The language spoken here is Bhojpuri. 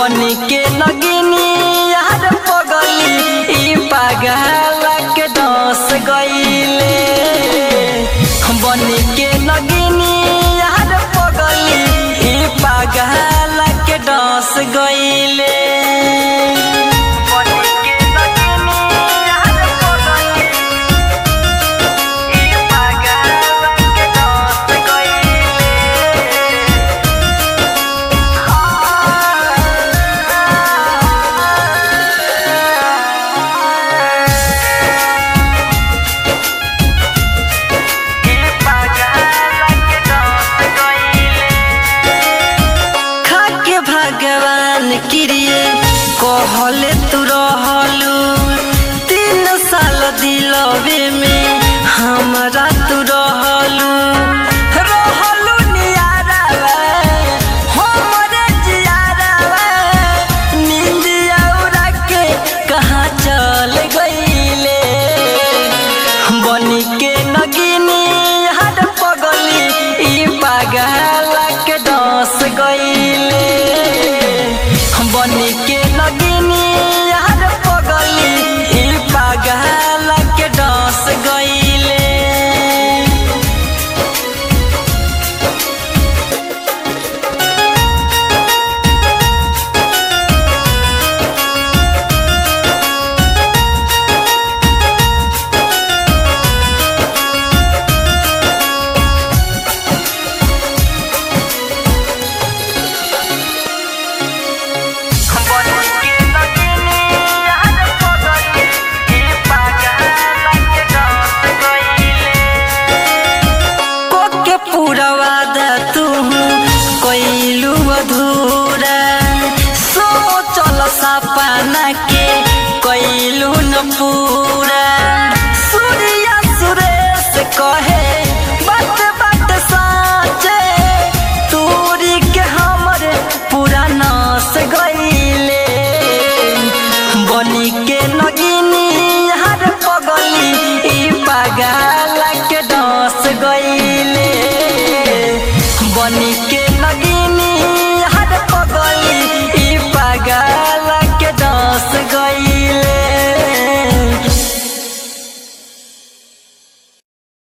बनी के नगिनी यार पगली ई पागल के दस गईले बनी के नगिनी यार पगली ई पागल के दस गईले बनी के नगिनी यार पगली ई पागल के दस गईले खाके भगवान क्रिए कहले तू रहलू तीन साल दिलवे में हमरा तू रहलू रहलू नियारवा हमरे जियारवा नींदिया उड़ा के कहाँ चल गईले बनी के नगिनी हर पगली ई पागल के दस गईले बनी के नगिनी हर पगली ई पागल के दस गईले कोके पूरा वादा तू कोइलू अधूरा सोचल सपना के कोइलू न पूरा सूर्या सुरेश कहे बात बात साचे तोरी के हमरे पूरा नाश गईले बनी के नगिनी हर पगली ई पागल के दस गई